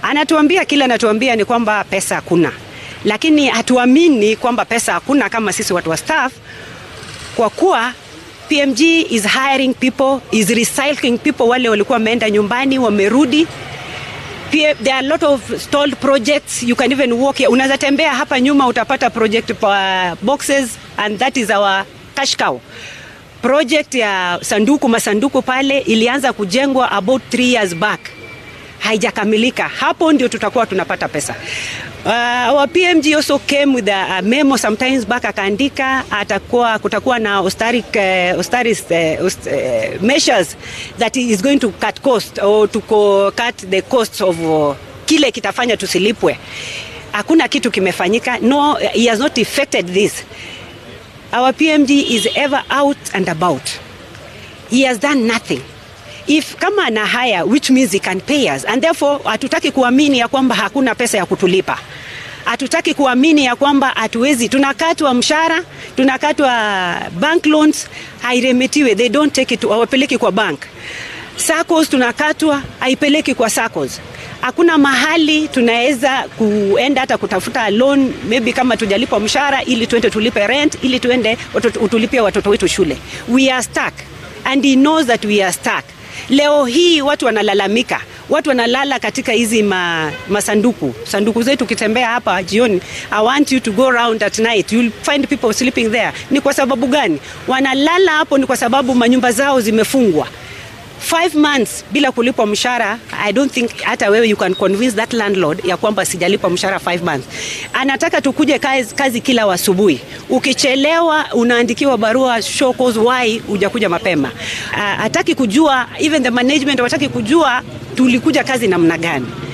Anatuambia kila anatuambia ni kwamba pesa hakuna, lakini hatuamini kwamba pesa hakuna kama sisi watu wa staff, kwa kuwa PMG is hiring people, is recycling people. Wale walikuwa wameenda nyumbani wamerudi. Pia, there are a lot of stalled projects you can even walk here. Unaweza tembea hapa nyuma utapata project pa boxes and that is our cash cow. Project ya sanduku masanduku pale ilianza kujengwa about three years back, haijakamilika. Hapo ndio tutakuwa tunapata pesa. Uh, our PMG also came with a, a memo sometimes back akaandika atakuwa kutakuwa na austeric, uh, austerity, uh, aust, uh, measures that is going to cut cost or to co cut the costs of uh, kile kitafanya tusilipwe. Hakuna kitu kimefanyika. No, he has not effected this. Our PMG is ever out and about. He has done nothing. If kama ana haya which means he can pay us and therefore hatutaki kuamini ya kwamba hakuna pesa ya kutulipa. Hatutaki kuamini ya kwamba hatuwezi, tunakatwa mshahara, tunakatwa bank loans, hairemetiwe, they don't take it, hawapeleki kwa bank. SACCOS tunakatwa, haipeleki kwa SACCOS. Hakuna mahali tunaweza kuenda hata kutafuta loan maybe kama tujalipwa mshahara ili tuende tulipe rent ili tuende utulipie watoto wetu shule. We are stuck and he knows that we are stuck. Leo hii watu wanalalamika, watu wanalala katika hizi ma, masanduku sanduku zetu. Ukitembea hapa jioni, I want you to go around at night, you'll find people sleeping there. Ni kwa sababu gani wanalala hapo? Ni kwa sababu manyumba zao zimefungwa five months bila kulipwa mshahara. I don't think hata wewe you can convince that landlord ya kwamba sijalipwa mshahara five months. Anataka tukuje kazi, kazi kila asubuhi. Ukichelewa unaandikiwa barua show cause why hujakuja mapema. Uh, hataki kujua even the management hataki kujua tulikuja kazi namna gani.